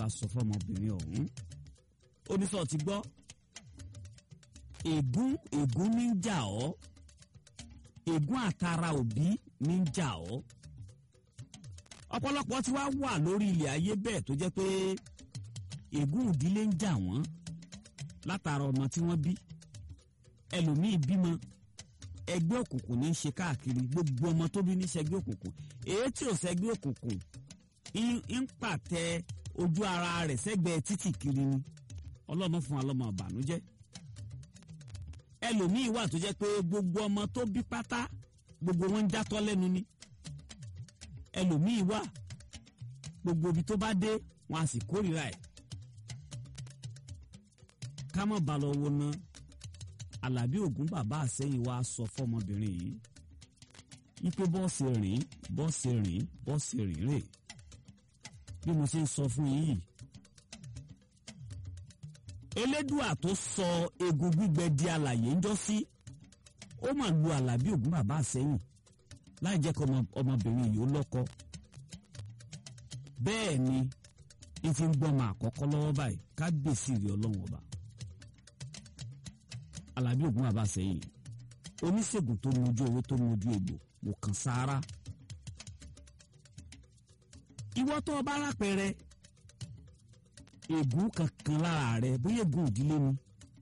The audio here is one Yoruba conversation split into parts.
bá sọ fọmọbìnrin ọ̀hún oníṣọ́ ti gbọ́ ègún ègún ní ń jà ọ́ ègún àtàrà òbí ní ń jà ọ́ ọ̀pọ̀lọpọ̀ tí wàá wà lórí ilẹ̀ ayé bẹ́ẹ̀ tó jẹ́ pé ègún ìdílé ń jà wọ́n látara ọmọ tí wọ́n bí ẹlòmíì bímọ ẹgbẹ́ òkùnkùn ní í ṣe káàkiri gbogbo ọmọ tó bí ní ṣẹgbẹ́ òkùnkùn èyí tí ò ṣẹgbẹ́ òkùnkùn ń pàtẹ ojú ara rẹ̀ sẹ́gbẹ̀ẹ́ títì kiri ni ọlọ́mọ fún wa lọ́mọ ìbànújẹ́ ẹlòmíì wà tó jẹ́ pé gbogbo ọmọ tó bí pátá gbogbo wọn ń játọ́ lẹ́nu ni ẹlòmíì wà gbogbo ibi tó bá dé wọn a sì kórìíra ẹ̀ ká má ba lọ wo ná alábí ògún bàbá àsẹ́yìn wa sọ fọmọbìnrin yìí wípé bọ́ọ̀sì rìn bọ́ọ̀sì rìn bọ́ọ̀sì rìn rè bí mo ṣe ń sọ fún yìí elédùà tó sọ egun gbígbẹ di alàyè ńjọ́ sí ó mà lu alábí ògún bàbá àsẹ́yìn láì jẹ́ kí ọmọbìnrin yìí ó lọ́kọ bẹ́ẹ̀ ni ní ti ń gbọ́mọ àkọ́kọ́ lọ́wọ́ báyìí kábíyèsí rí ọlọ́run ọba alábí ògún bàbá àsẹ́yìn oníṣègùn tó mojú owó tó mojú egbò wò kàn sáárá ìwọ tó o bá lápẹẹrẹ ègún kankan lára rẹ bóyá ègún ìdílé ni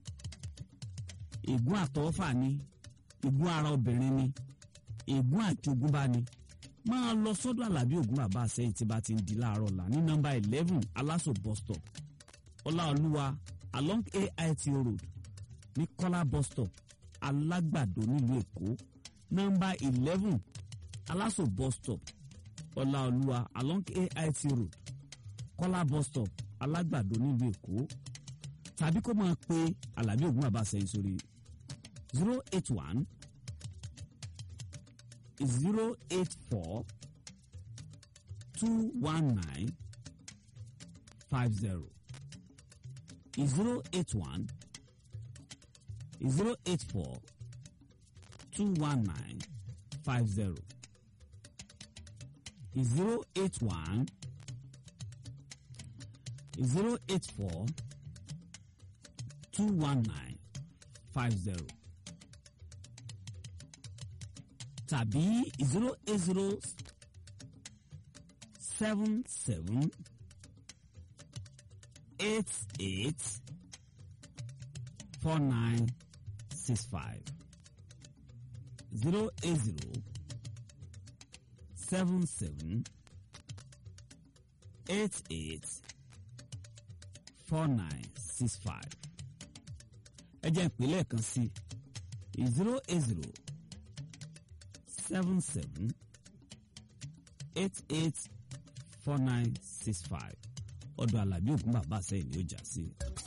ègún àtọwọ́fà ni ègún ara obìnrin ni ègún àjogúnbá ni máa lọ sọ́dọ̀ alábí ògún bàbá àsẹ́yìn tí bá ti ń di láàárọ̀ ọ̀la ní nọ́mbà eleven aláṣọ bus stop ọláolúwa along ait road ní kọ́lá bus stop alágbàdo nílùú èkó nọ́mbà eleven aláṣọ bus stop ọláolúwa along ait road kọ́lá bus stop alágbàdo nílùú èkó tàbí kó máa pe alábí ògún bàbá àsẹ́yìn sórí zero eight one zero eight four two one nine five zero zero eight one zero eight four two one nine five zero zero eight one zero eight four two one nine five zero tàbí zero eight zero seven seven eight eight four nine six five zero eight zero seven seven eight eight four nine six five ẹ jẹ́ ìpínlẹ̀ kan sí zero eight zero seven seven eight eight four nine six five ọ̀dọ̀ alábí ògún bàbá sẹ́yìn ni ó jà sí.